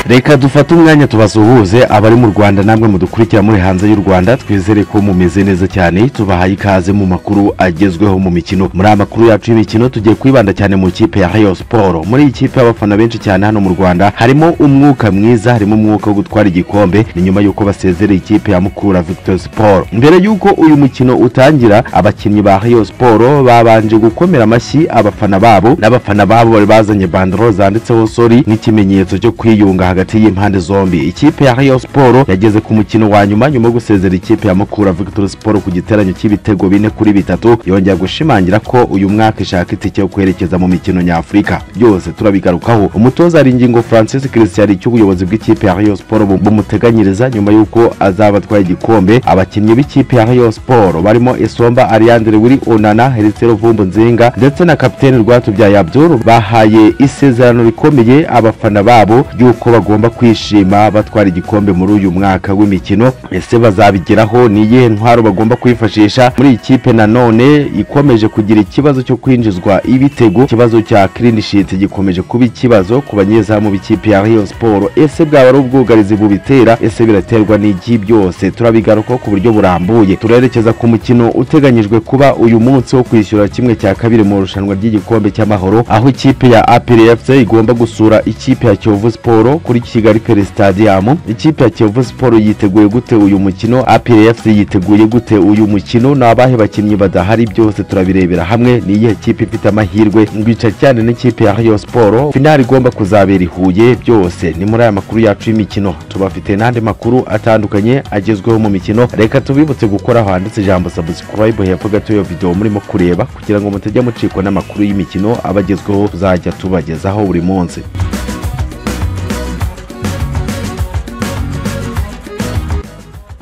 reka dufate umwanya tubasuhuze abari mu rwanda namwe mudukurikira muri hanze y'u rwanda twizere ko mumeze neza cyane tubahaye ikaze mu makuru agezweho mu mikino muri aya makuru yacu y'imikino tugiye kwibanda cyane mu ikipe ya rayo siporo muri iyi kipe abafana benshi cyane hano mu rwanda harimo umwuka mwiza harimo umwuka wo gutwara igikombe ni nyuma y'uko basezereye ikipe ya mukura victor siporo mbere y'uko uyu mukino utangira abakinnyi ba rayo siporo babanje gukomera amashyi abafana babo n'abafana babo bari bazanye bandoro zanditseho sori nk'ikimenyetso cyo kwiyunga hagati y'impande zombi ikipe ya rayo siporo yageze ku mukino wa nyuma nyuma yo gusezera ikipe ya mukura victor siporo ku giteranyo cy'ibitego bine kuri bitatu yongera gushimangira ko uyu mwaka ishaka itike yo kwerekeza mu mikino nyafurika byose turabigarukaho umutoza ingingo francis christian cy'ubuyobozi bw'ikipe ya rayo siporo bumuteganyiriza nyuma y'uko azaba atwaye igikombe abakinnyi b'ikipe ya rayo siporo barimo isomba ariandre wiri onana herisero vumbu nzinga ndetse na kapiteni rwatubyaye abdul bahaye isezerano rikomeye abafana babo y'uko bagomba kwishima batwara igikombe muri uyu mwaka w'imikino ese bazabigeraho ni iyihe ntwaro bagomba kwifashisha muri iyi kipe nanone ikomeje kugira ikibazo cyo kwinjizwa ibitego ikibazo cya kirinishiti gikomeje kuba ikibazo ku banyezamu b'ikipe ya rayo siporo ese bwaba ari ubwugarizi bubitera ese biraterwa n'igi byose turabigarukaho ku buryo burambuye turerekeza ku mukino uteganyijwe kuba uyu munsi wo kwishyura kimwe cya kabiri mu irushanwa ry'igikombe cy'amahoro aho ikipe ya aperi fc igomba gusura ikipe ya kiyovu siporo kuri kigali peri stadium ikipe ya kiyovu siporo yiteguye gute uyu mukino aperi fc yiteguye gute uyu mukino ni abahe bakinnyi badahari byose turabirebera hamwe ni iyihe kipe ifite amahirwe ngwica cyane n'ikipe ya rayo siporo finali igomba kuzabera i huye byose ni muri aya makuru yacu y'imikino tubafite n'andi makuru atandukanye agezweho mu mikino reka tubibutse gukora aho handitse ijambo subscribe hepfo gato iyo video murimo kureba kugira ngo mutajya mucikwa n'amakuru y'imikino aba agezweho tuzajya tubagezaho buri munsi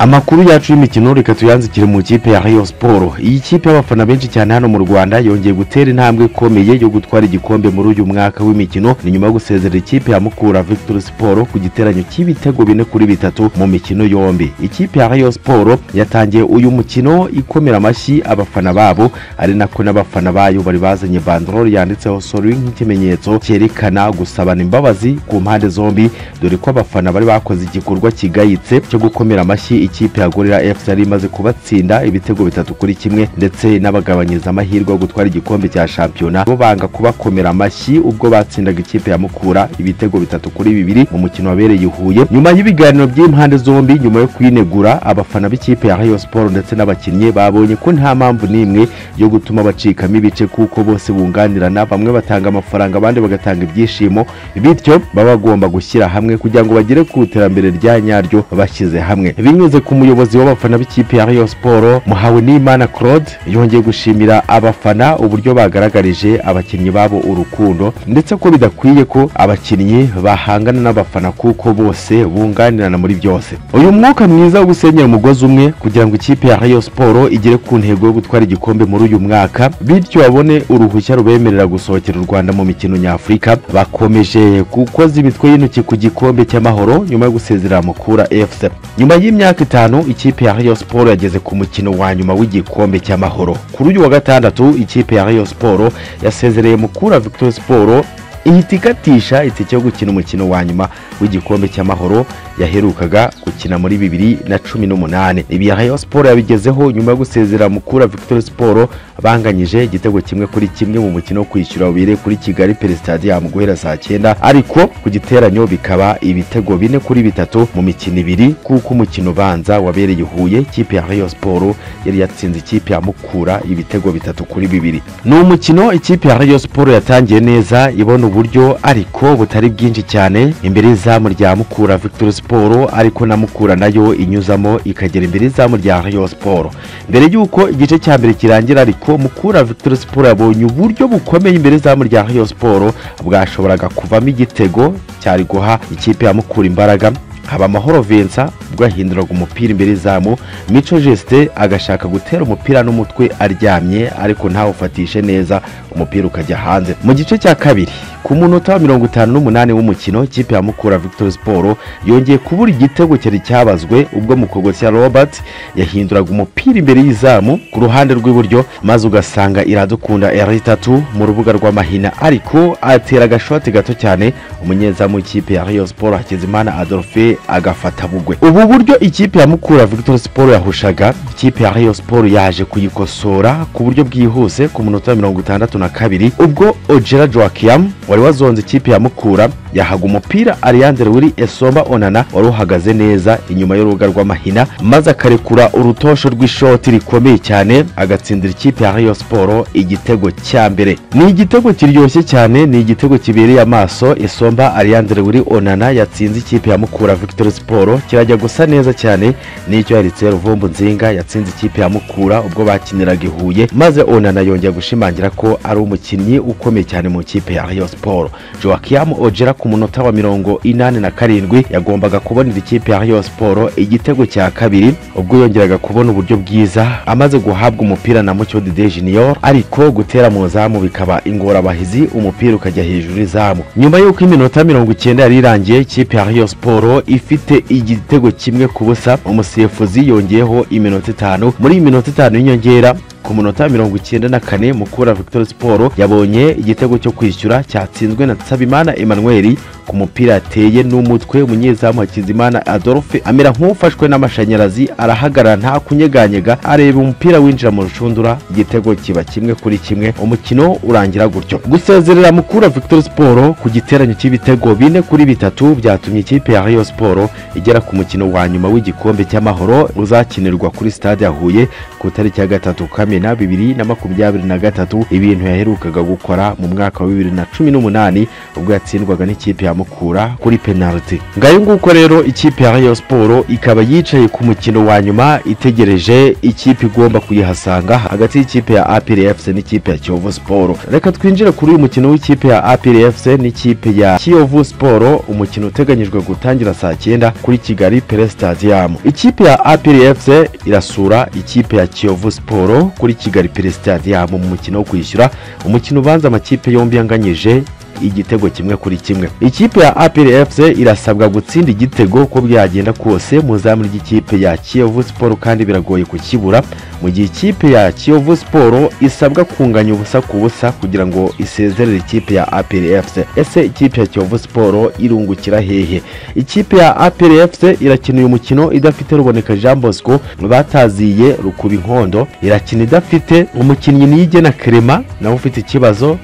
amakuru yacu y'imikino reka tuyanzikire mu kipe ya rayo siporo iyi kipe y'abafana benshi cyane hano mu rwanda yongeye gutera intambwe ikomeye yo gutwara igikombe muri uyu mwaka w'imikino ni nyuma yo gusezera ikipe ya mukura victor siporo ku giteranyo cy'ibitego bine kuri bitatu mu mikino yombi ikipe ya rayo siporo yatangiye uyu mukino ikomera amashyi abafana babo ari nako n'abafana bayo bari bazanye bandorori yanditseho sori nk'ikimenyetso cyerekana gusabana imbabazi ku mpande zombi dore ko abafana bari bakoze igikorwa kigayitse cyo gukomera amashyi ikipe ya gorira fc yari imaze kubatsinda ibitego bitatu kuri kimwe ndetse n'abagabanyiriza amahirwe yo gutwara igikombe cya shampiyona bo banga kubakomera amashyi ubwo batsindaga ikipe ya mukura ibitego bitatu kuri bibiri mu mukino wabereye i huye nyuma y'ibiganiro by'impande zombi nyuma yo kwinegura abafana b'ikipe ya rayo siporo ndetse n'abakinnyi babonye ko nta mpamvu n'imwe yo gutuma bacikamo ibice kuko bose bunganirana bamwe batanga amafaranga abandi bagatanga ibyishimo bityo baba bagomba gushyira hamwe kugira ngo bagere ku iterambere rya nyaryo bashyize hamwe binyuze ku muyobozi w'abafana b'ikipe ya rayo siporo muhawenimana claude yongeye gushimira abafana uburyo bagaragarije abakinnyi babo urukundo ndetse ko bidakwiye ko abakinnyi bahangana n'abafana kuko bose bunganirana muri byose uyu mwuka mwiza wo gusenyera umugozi umwe kugira ngo ikipe ya rayo siporo igere ku ntego yo gutwara igikombe muri uyu mwaka bityo babone uruhushya rubemerera gusohokera u rwanda mu mikino nyafurika bakomeje gukoza imitwe y'intoki ku gikombe cy'amahoro nyuma yo gusezerera mukura fc nyuma y'imyaka itanu ikipe ya rayo siporo yageze ku mukino wa nyuma w'igikombe cy'amahoro kuri uyu wa gatandatu ikipe ya rayo siporo yasezereye mukura victor siporo ihita ikatisha itike yo gukina umukino wa nyuma w'igikombe cy'amahoro yaherukaga gukina muri bibiri na cumi n'umunani ibi rayo siporo yabigezeho nyuma yo gusezera mukura victor siporo banganyije igitego kimwe kuri kimwe mu mukino wo kwishyura wabereye kuri kigali peri stadium guhera saa cyenda ariko ku giteranyo bikaba ibitego bine kuri bitatu mu mikino ibiri kuko umukino ubanza wabereye huye ikipe ya rayo siporo yari yatsinze ikipe ya mukura ibitego bitatu kuri bibiri ni umukino ikipe ya rayo siporo yatangiye neza ibona uburyo ariko butari bwinshi cyane imbere y'izamu rya mukura victor siporo siporo ariko na mukura nayo inyuzamo ikagera imbere y'izamu rya rayo siporo mbere y'uko igice cya mbere kirangira ariko mukura victor siporo yabonye uburyo bukomeye imbere y'izamu rya rayo siporo bwashoboraga kuvamo igitego cyari guha ikipe ya mukura imbaraga haba amahoro Vincent ubwo yahinduraga umupira imbere y'izamu mico Justin agashaka gutera umupira n'umutwe aryamye ariko ntawufatishe neza umupira ukajya hanze mu gice cya kabiri ku munota wa mirongo itanu n'umunani w'umukino ikipe ya mukura victor siporo yongeye kubura igitego cyari cyabazwe ubwo mukogosya robert yahinduraga umupira imbere y'izamu ku ruhande rw'iburyo maze ugasanga iradukunda itatu mu rubuga rw'amahina ariko atera agashoti gato cyane umunyezamu w'ikipe ya rayon siporo hakizimana adolphe agafata bugwe ubu buryo ikipe ya mukura victor siporo yahushaga ikipe ya rayon siporo yaje kuyikosora ku buryo bwihuse ku munota wa mirongo itandatu na kabiri ubwo ojera joakiam wari wazonze ikipe ya mukura yahaga umupira ariyanze wiri esomba onana wari uhagaze neza inyuma y'urubuga rw'amahina maze akarekura urutosho rw'ishoti rikomeye cyane agatsindira ikipe ya rayon siporo igitego cya mbere ni igitego kiryoshye cyane ni igitego kibereye amaso esomba ariyanze wiri onana yatsinze ikipe ya mukura victor siporo kirajya gusa neza cyane n'icyo yaritse ruvumbu nzinga yatsinze ikipe ya mukura ubwo bakiniraga i huye maze onana yongera gushimangira ko ari umukinnyi ukomeye cyane mu ikipe ya rayon siporo joakiam ojera ku munota wa mirongo inani na karindwi yagombaga kubonera ikipe ya rayon siporo igitego cya kabiri ubwo yongeraga kubona uburyo bwiza amaze guhabwa umupira na mucyo dide junior ariko gutera mu zamu bikaba ingorabahizi umupira ukajya hejuru y'izamu nyuma y'uko iminota mirongo icyenda yari irangiye ikipe ya rayon siporo ifite igitego kimwe ku busa umusifuzi yongeyeho iminota itanu muri iyi minota itanu y'inyongera ku munota mirongo icyenda na kane mukura victor siporo yabonye igitego cyo kwishyura cyatsinzwe na nsabimana emmanuel ku mupira ateye n'umutwe umunyezamu hakizimana adolphe amera nk'ufashwe n'amashanyarazi arahagarara nta kunyeganyega areba umupira winjira mu rushundura igitego kiba kimwe kuri kimwe umukino urangira gutyo gusezerera mukura victor siporo ku giteranyo cy'ibitego bine kuri bitatu byatumye ikipe ya rayon siporo igera ku mukino wa nyuma w'igikombe cy'amahoro uzakinirwa kuri stade ya huye ku itariki ya gatatu kamena bibiri na makumyabiri na gatatu ibintu yaherukaga gukora mu mwaka wa bibiri na cumi n'umunani ubwo yatsindwaga n'ikipe ya mukura kuri penaliti ngayo nguko rero ikipe ya rayon siporo ikaba yicaye ku mukino wa nyuma itegereje ikipe igomba kuyihasanga hagati y'ikipe ya apr fc n'ikipe ya kiyovu siporo reka twinjire kuri uyu mukino w'ikipe ya apr fc n'ikipe ya kiyovu siporo umukino uteganyijwe gutangira saa cyenda kuri kigali pere stadium ikipe ya apr fc irasura ikipe ya kiyovu siporo kuri kigali pere stadium mu mukino wo kwishyura umukino ubanza amakipe yombi yanganyije igitego kimwe kuri kimwe ikipe ya apr fc irasabwa gutsinda igitego uko byagenda kose mu izamu ry'ikipe ya kiyovu siporo kandi biragoye kukibura mu gihe ikipe ya kiyovu siporo isabwa kunganya ubusa ku busa kugira ngo isezerere ikipe ya apr fc ese ikipe ya kiyovu siporo irungukira hehe ikipe ya apr fc irakina uyu mukino idafite ruboneka jean bosco bataziye rukuba inkondo irakina idafite umukinnyi niyigena kerema nawe ufite ikibazo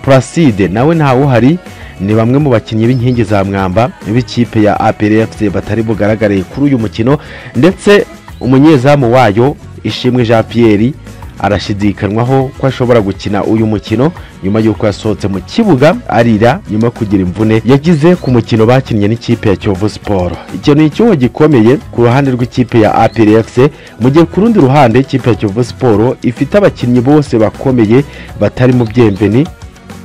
puraside nawe ntawuhari ni bamwe mu bakinnyi b'inkingi za mwamba b'ikipe ya apr fc batari bugaragariye kuri uyu mukino ndetse umunyezamu wayo ishimwe jean pierre arashidikanywaho ko ashobora gukina uyu mukino nyuma y'uko yasohotse mu kibuga arira nyuma yo kugira imvune yagize ku mukino bakinnye n'ikipe ya kiyovu siporo ikintu ni icyuho gikomeye ku ruhande rw'ikipe ya apr fc mu gihe ku rundi ruhande ikipe ya kiyovu siporo ifite abakinnyi bose bakomeye batari mu byemveni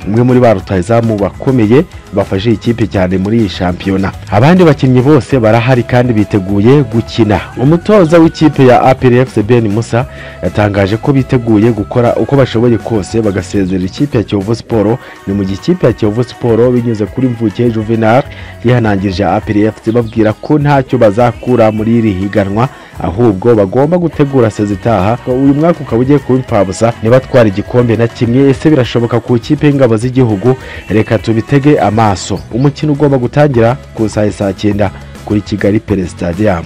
umwe muri ba rutahizamu bakomeye bafashe ikipe cyane muri iyi shampiyona abandi bakinnyi bose barahari kandi biteguye gukina umutoza w'ikipe ya apr fc ben musa yatangaje ko biteguye gukora uko bashoboye kose bagasezerera ikipe ya kiyovu siporo ni mu gihe ikipe ya kiyovu siporo binyuze kuri mvuke juvenal yihanangirije apr fc babwira ko ntacyo bazakura muri iri higanwa ahubwo bagomba gutegura seza itaha uyu mwaka ukaba ugiye kuba impfabusa ntibatwara igikombe na kimwe ese birashoboka ku ikipe y'ingabo z'igihugu reka tubitege amaso umukino ugomba gutangira ku saa saa cyenda kuri kigali pere stadium